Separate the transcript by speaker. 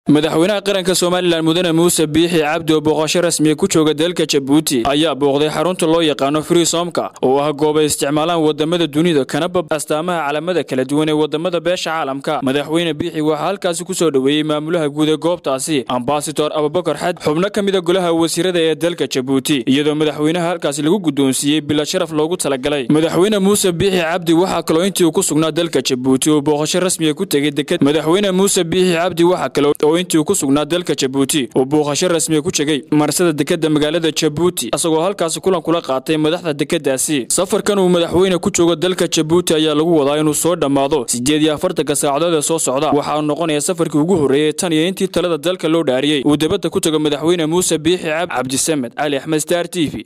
Speaker 1: madaxweynaha qaranka somalilan mudane muuse biixi cabdi oo booqasho rasmiya ku jooga dalka jabuuti ayaa booqday xarunta loo yaqaano friisomka oo ah goob ay isticmaalaan wadamada dunida kana bab astaamaha calamada kala duwan ee wadamada beesha caalamka madaxweyne biixi waxaa halkaasi ku soo dhoweeyey maamulaha guud ee goobtaasi ambasador abubakar xad xubno ka mida golaha wasiirada ee dalka jabuuti iyadoo madaxweynaha halkaasi lagu guddoonsiiyey bila sharaf loogu talagalay madaxweyne muuse biixi cabdi waxaa kaloo intii uu ku sugnaa dalka jabuuti oo booqasho rasmiya ku tegey deked madaxweyne muuse biixi cabdi waxaa kale oo intii uu ku sugnaa dalka jabuuti uu booqasho rasmiya ku tegey marsada dekeda magaalada jabuuti isagoo halkaasi kulan kula qaatay madaxda dekedaasi safarkan uu madaxweyne ku joogo dalka jabuuti ayaa lagu wadaa inuu soo dhammaado siddeed iyo afartanka saacadood ee soo socda waxaa noqonaya safarkii ugu horreeyey tan iyo intii talada dalka loo dhaariyey uu debadda ku tago madaxweyne muuse biixi cabdisamed cali axmed star t v